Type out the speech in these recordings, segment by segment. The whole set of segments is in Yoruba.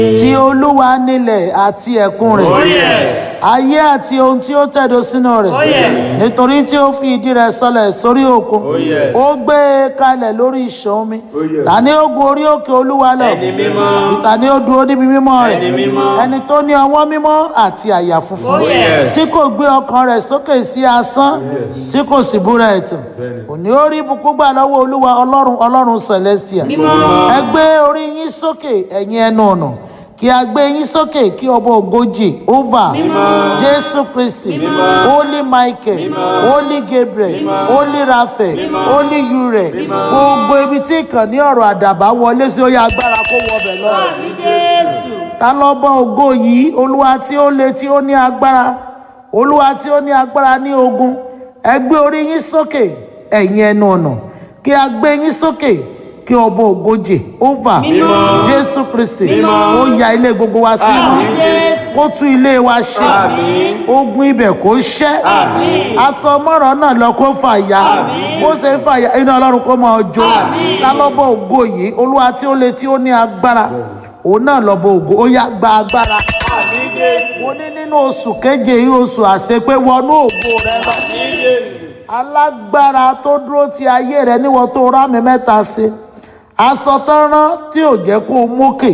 ti olúwa nílẹ̀ àti ẹ̀kún rẹ̀ Oh yes. ayé àti ohun tí ó tẹ̀dó sínú rẹ̀ Oh yes. nítorí tí ó fi ìdí rẹ̀ sọlẹ̀ sórí òkun Oh yes. ó gbé e kalẹ̀ lórí ìṣàn omi Oh yes. ta ni ó gun orí òkè olúwa lọ Ẹni mímọ́. ta ni ó dúró níbi mímọ́ rẹ̀ Ẹni mímọ́. ẹni tó ní ọwọ́ mímọ́ àti àyà funfun Oh yes. tí kò gbé ọkàn rẹ̀ sókè sí asán tí kò sì búra ẹ̀tàn òní ó rí ibùkún gbà lọ́wọ́ olúwa ọlọ́run ọlọ́run celestia Mímọ́. ẹ gbé orí yín sókè ẹ̀yin ẹnu ọ̀nà kí a gbé yín sókè kí ọba ògójì ova jésù kristi holy michael holy gabriel holy raphael holy ure gbogbo ibi tí ìkànnì ọ̀rọ̀ àdàbà wọlé sí ó yẹ agbára kó wọbẹ̀ lọ Jésù. ta lọ́bọ̀ ògo yìí olúwa tí ó le tí ó ní agbára olúwa tí ó ní agbára ní ogun ẹ gbé orí yín sókè ẹ̀yin ẹnu ọ̀nà kí a gbé yín sókè kí ọba ògojì ova jésù kristi ó ya ilé gbogbo wa sí Àmín, ìmọ̀ Jésù. kó tún ilé wa ṣe Àmín. ogun ibẹ̀ kó ṣẹ́ Àmín. aṣọ mọ́rọ̀ náà lọ kó fàya bó ṣe ń fàya iná ọlọ́run kó máa jó Àmín. ta lọ́bọ̀ ògo yìí olúwa tí ó le tí ó ní agbára òun náà lọ́bọ̀ ògo ó yá gba agbára Àmín Jésù. mo ní nínú oṣù keje yìí oṣù àṣepé wọnú ògo rẹ lọ Àmín Jésù. alágbára tó dúró ti ayé rẹ níwọ tó rá mi mẹ́ta sí aṣọ tán rán tí ò jẹ́ kó o mókè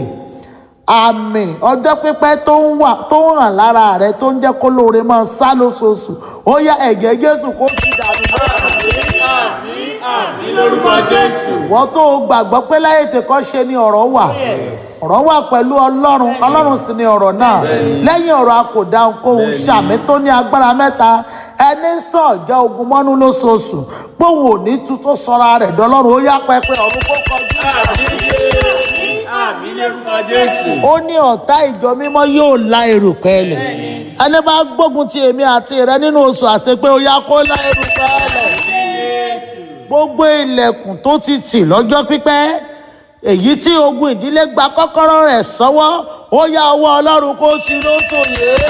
àmì ọjọ́ pípẹ́ tó ń wà tó ń hàn lára rẹ tó ń jẹ́ kó lóore máa sá lóṣooṣù ó yá ẹ̀jẹ̀ jésù kó ti dànù Àmín, àmín, àmín lórúkọ Jésù. wọ́n tó o gbàgbọ́ pé láyé tèkọ́ ṣe ni ọ̀rọ̀ wà ọ̀rọ̀ wà pẹ̀lú ọlọ́run ọlọ́run sì ni ọ̀rọ̀ náà lẹ́yìn ọ̀rọ̀ a kò dáhùn kóhun ṣàmì tó ní agbára mẹ́ta ẹni sàn jẹ́ ogun mọ́nú lóṣooṣù póun ò ní tu tó sọra rẹ̀ dọ́lọ́run ó yá pẹpẹ ọ̀run kó kọjú. Àmín Jésù. Àmín lórúkọ Jésù. ó ní ọ̀tá ìjọ mímọ́ yóò la erùpẹ̀ lẹ̀ ẹni bá gbógun ti èmi àti rẹ nínú oṣù àṣepé ó yá kó la erùpẹ̀ lẹ̀ Jésù. gbogbo ilẹ̀kùn tó ti tì lọ́jọ́ pípẹ́ èyí tí ogun ìdílé gba kọ́kọ́rọ́ rẹ̀ sọ́wọ́ ó yá ọwọ́ ọlọ́run kó sí lóṣù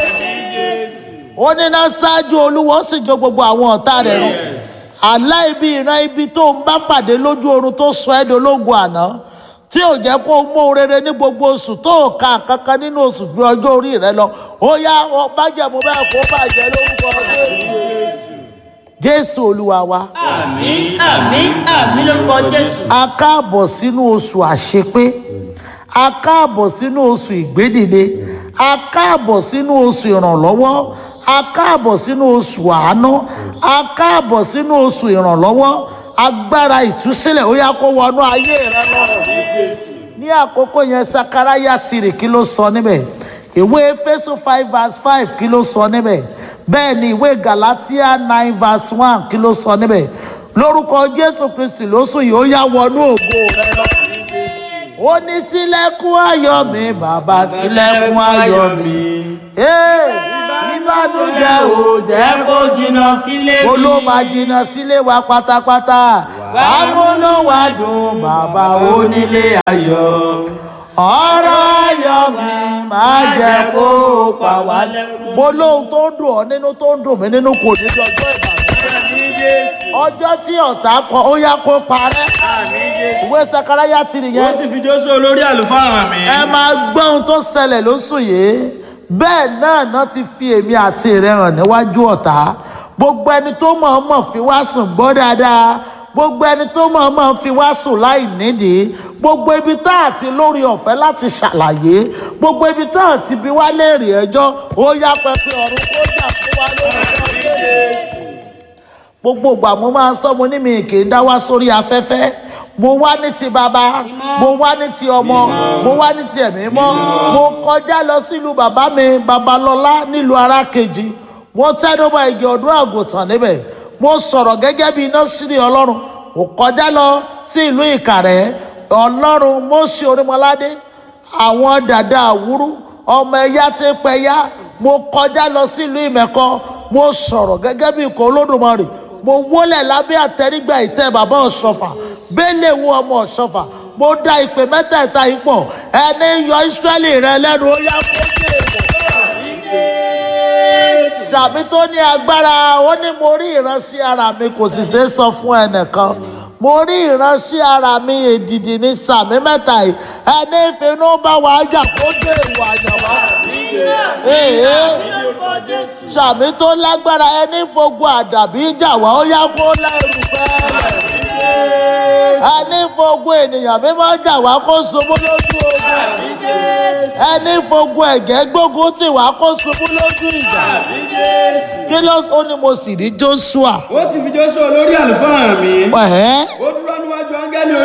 yìí ó níná ṣáájú olúwo ó sì jó gbogbo àwọn ọ̀tá rẹ̀ run àlá ibi ìran ibi tó ń bá pàdé lójú oorun tó sọ ẹ́ dológun àná tí ò jẹ́ kó o mú ohun rere ní gbogbo oṣù tó o ka kankan nínú oṣù ju ọjọ́ orí rẹ lọ ó yá ọ bájẹ̀mú bẹ́ẹ̀ kó bàjẹ́ lórúkọ Jésù. jésù olúwa wa. Àmín, àmín, àmín lórúkọ Jésù. a káàbọ̀ sínú oṣù àṣepé a káàbọ̀ sínú oṣù ìgbédìde a káàbọ̀ sínú oṣù ìrànlọ́wọ́ a káàbọ̀ sínú oṣù àánú a káàbọ̀ sínú oṣù ìrànlọ́wọ́ agbára ìtúsílẹ̀ ó yá kó wọnú ayé rẹ lọ. ní àkókò yẹn sakaraya tìrì kí ló sọ níbẹ̀ ìwé efésù five verse five kí ló sọ níbẹ̀ bẹ́ẹ̀ ni ìwé galatia nine verse one kí ló sọ níbẹ̀ lórúkọ jésù kristi lóṣù yìí ó yá wọnú ògo rẹ lọ. ó ní sílẹ̀kùn ayọ̀ mi bàbá sílẹ̀kùn ayọ̀ mi. Ee, ìbànújẹ́ ò jẹ́ kó jìnnà sílé ó ló máa jìnnà sílé wa pátápátá àmúnú wa dùn bàbá onílé ayọ̀ ọ̀rọ̀ ayọ̀ mi máa jẹ́ kó pa wá lẹ́kùn. mo lóhun tó ń dùn ọ́ nínú tó ń dùn mí nínú kò ní ju ọjọ́ ìbàdàn ọjọ́ tí ọ̀tá kọ ó yá kó parẹ́ ìwé sakaraya ti ó nìyẹn sì fi jósù olórí àlùfáà hàn mí. ẹ máa gbọ́ ohun tó ṣẹlẹ̀ lóṣù yìí bẹ́ẹ̀ náà náà ti fi èmi àti rẹ̀ hàn níwájú ọ̀tá gbogbo ẹni tó mọ̀ọ́mọ̀ fi wá sùn gbọ́ dáadáa gbogbo ẹni tó mọ̀ọ́mọ̀ fi wá sùn láì nídìí gbogbo ibi tá àti lórí ọ̀fẹ́ láti ṣàlàyé gbogbo ibi tá àti bí wá léèrè ẹjọ́ ó yá pẹpẹ ọ̀run kó jà fún wa lórí ọjọ́ gbogbo ìgbà mo máa ń sọ mo ní mi kì í dá wá sórí afẹ́fẹ́ mo wá ní ti bàbá mo wá ní ti ọmọ mo wá ní ti ẹ̀mí mọ́ mo kọjá lọ sílùú bàbá mi babalọ́lá nílùú arákejì mo tẹ́dọ́bà igi ọdún àgùntàn níbẹ̀ mo sọ̀rọ̀ gẹ́gẹ́ bí iná sírí ọlọ́run mo kọjá lọ sí ìlú ìkàrẹ́ ọlọ́run mo ṣe orímọládé àwọn dàda àwúrú ọmọ ẹ̀yà tí ń pẹ̀yà mo kọjá lọ sílùú ìmẹ̀kọ mo sọ̀rọ̀ gẹ́gẹ́ bí ikọ̀ olódùmarè mo wólẹ̀ lábẹ́ àtẹrígbà ìtẹ́ bàbá ọ̀ṣọ́fà bẹ́lẹ̀ wo ọmọ ọ̀ṣọ́fà mo da ìpè mẹ́tẹ̀ẹ̀ta yìí pọ̀ ẹni yọ ìsírẹ́lì rẹ lẹ́nu ó yá kó dé èèmọ̀ sàmì tó ní agbára ó ní mo rí ìránṣẹ́ ara mi kò sì ṣe é sọ fún ẹnìkan mo rí ìránṣẹ́ ara mi èdìdì ní sàmì mẹ́ta yìí ẹni ìfinú bá wà á jà kó dé ìwà àyànwá. Ee Ní orúkọ Jésù. sàmì tó lágbára ẹni fogun àdàbí jà wá ó yá kó lẹ́rù fẹ́rẹ̀. ẹni fogun ènìyàn mímọ́ jà wá kó ṣubú lójú ogun. ẹni fogun ẹ̀gẹ́ gbógun tì wá kó ṣubú lójú ìjà. kí ló ó ní mo sì rí Joshua. ó sì fi Jóṣúà olórí àlùfáà mi Ẹ̀hẹ́. ó dúró níwájú áńgẹ́lì